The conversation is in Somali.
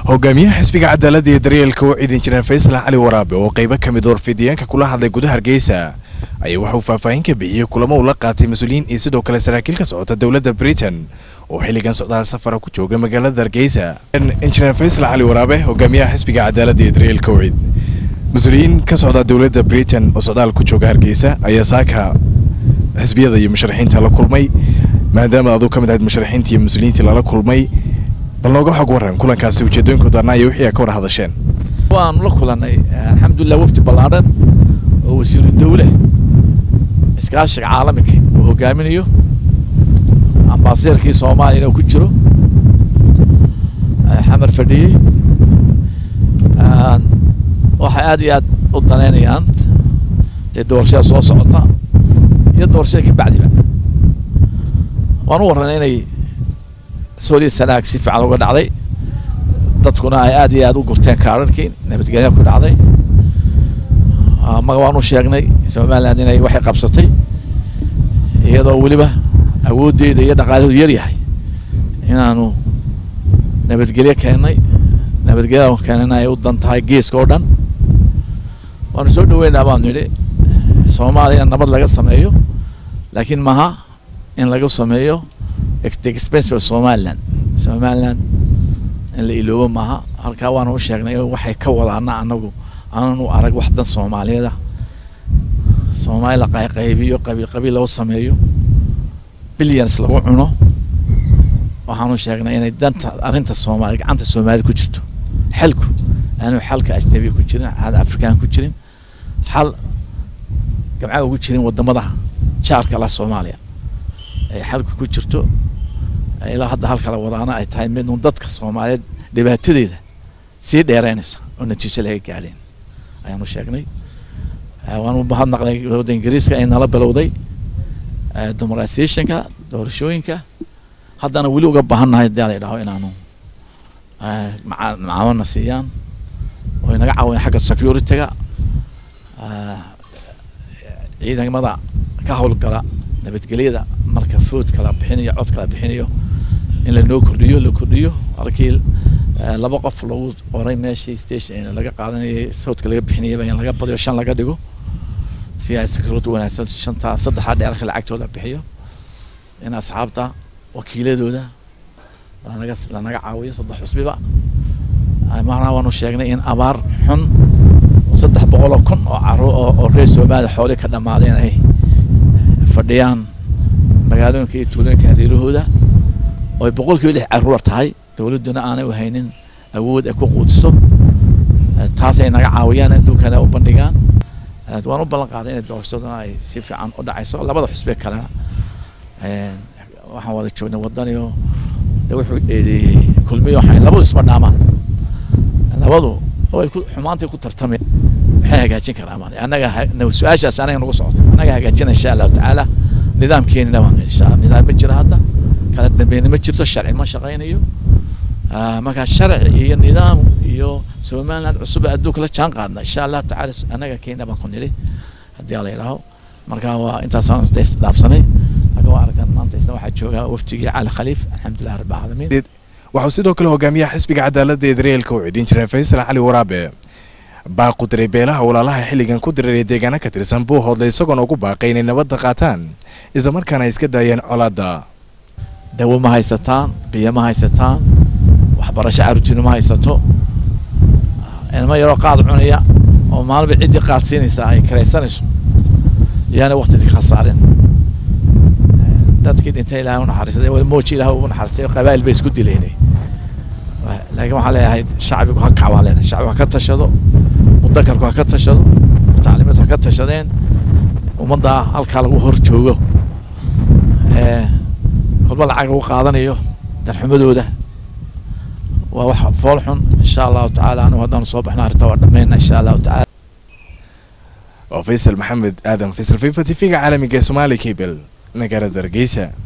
hogaamiyaha xisbiga cadaaladda iyo daryeelka u ciidan jireen faysal cali waraabe oo qaybo ka mid warfidiyeenka kula hadlay gudaha hargeysa ayaa waxauu faahfaahin ka bixiyey kulamo uu la qaatay mas-uuliyiin iyo sidoo kale saraakiil ka socota dowladda britain oo xilligan socdaal safara ku jooga magaalada hargeysa injineer faysal cali waraabe hogaamiyaha xisbiga cadaaladda iyo daryeelka ucid mas-uuliyiin ka socda dowladda britain oo socdaal ku jooga hargeysa ayaa saaka xisbiyada iyo musharaxiinta la kulmay maadaama aduu ka mid ahayd musharaxiinta iyo mas-uuliyiintii lala kulmay bal nooga xog waran kulankaasi ujeedooyinkooda anaa iyo wixii a ka war hadasheen waanu la kulanay alxamdulilah wafdi ballaadhan oo wasiiru dawle iskaashiga caalamiga uu hogaaminayo ambaasiirkii soomaaliyana uu ku jiro xamar fadhiyey waxay aad iyo aad u danaynayaan dee doorashada soo socota iyo doorashada ka bacdiba waan u warranay inay sooliya sanaag si fiican uga dhacday dadkuna ay aad iyo aad u gurteen kaararkii nabadgelya ku dhacday maga waan u sheegnay somaliland inay waxay qabsatay iyadoo weliba awooddeeda iyo dhaqaalaheedu yar yahay inaanu nabadgelyo keennay nabadgelyada keenana ay u dan tahay geeska oo dhan waanu soo dhaweynaa baanu nidhi soomaaliya in nabad laga sameeyo laakiin maha in laga sameeyo expense of somaliland somaliland in la iloobo maaha halkaa waanu u sheegnay waxay ka wadaana anagu aananu arag wax dan soomaaliyeeda soomaali la qayqaybiyo qabiil qabiil loo sameeyo billions lagu cuno waxaanu sheegnay inay danta arrinta soomaali gacanta soomaalida ku jirto xalku aanu xalka ajnabiga ku jirin xal afrikaan ku jirin xal gamcaha ugu jirin wadamada jaarka la soomaaliya ay xalku ku jirto ilaa hadda halkala wadaana ay tahay midun dadka soomaaliyeed dhibaatadeeda sii dheereynaysa oo natiijo laga gaadheen ayaanu sheegnay waanu mahadnaqnay wadda ingiriiska ay nala bilowday demoqratisationka doorashooyinka haddana weli uga baahannahay hadii la idhaho inaanu macaamana siiyaan oo inaga caawiyan xagga security-ga ciidamada ka howlgala nabadgelyada marka foodka la bixinayo codka la bixinayo in lanoo kordhiyo la kordhiyo halkii laba qof lagu qoray meeshii station laga qaadanayay soodka laga bixinayaba in laga badiyo shan laga dhigo si ay security wanaagsan shantaa saddexaa dheerka lacagtooda bixiyo in asxaabta wakiiladooda lanaga lanaga caawiyo saddex xusbiba maanaa waanu sheegnay in abaar xun saddex boqol oo kun oo caro oo reer soomaaliya xooli ka dhammaadeen ay fadhiyaan magaalooyinka iyo tuulooyinka hareerahooda oo ay boqol kiiba lix caruur tahay dowladduna aanay u haynin awood ay ku quudiso taasay naga caawiyaan adduunkana u bandhigaan waan u ballan qaaday inay doorashaduna ay si fiican u dhacayso labada xusbe kalena waxaan wada joognay wadaniyo de wuxuu eedeeyey kulmiyo waxay labadu isma dhaamaan labadu way ku xumaantay ku tartamay maxay hagaajin karaa maan annaga su-aashaas anaga nagu socoto annaga hagaajina insha allahu tacaala nidaamkeenina waan insha nidaam ma jira hadda kala dambeyna ma jirto sharci ma shaqaynayo markaa sharci iyo nidaam iyo somaliland cusub adduunka la jaan qaadna insha allahu tacaala annaga kenya baan ku nili haddii la yidhaaho marka waa intaasaan dhaafsanay waxaa jooga waftigii cali khaliif alxamdulilah rabbi caalamiin waxuu sidoo kale hogaamiyaha xisbiga cadaaladda ee daryeelka u cidin jireen faysal cali waraabe baaqu diray beelaha walaalaha xilligan ku direeray deegaana ka tirsan buu hoodlay isagoona ugu baaqay inay nabadda qaataan islamarkaana ay iska daayeen colaadda dawo ma haysataan biyo ma haysataan waxbarasho caruurtiinu ma haysato ilmo yaroo qaad cunaya oo maalinba ciddii qaad siinaysaa ay karaysanayso yaana waqtidka khasaarin dadkii dhintay ilahay u naxariistay mooji ilahay ugu naxariistay qabaa'il bay isku dileynay laakiin waxaan leeyahay shacbigu ha kac baan leenahay shacbigu ha ka tashado mudakarku ha ka tashado mutacalimiintu ha ka tashadeen ummadda halkaa lagu hor joogo kolba lacag lagu qaadanayo darxumadooda waa wax fool xun insha allahu tacaala anigu haddaanu soo baxna arrinta waa dhammayna insha allahu tacaala waa faysal maxamed aadan faysal fifa t v-ga caalamiga ee somaali cable magaalada hargeysa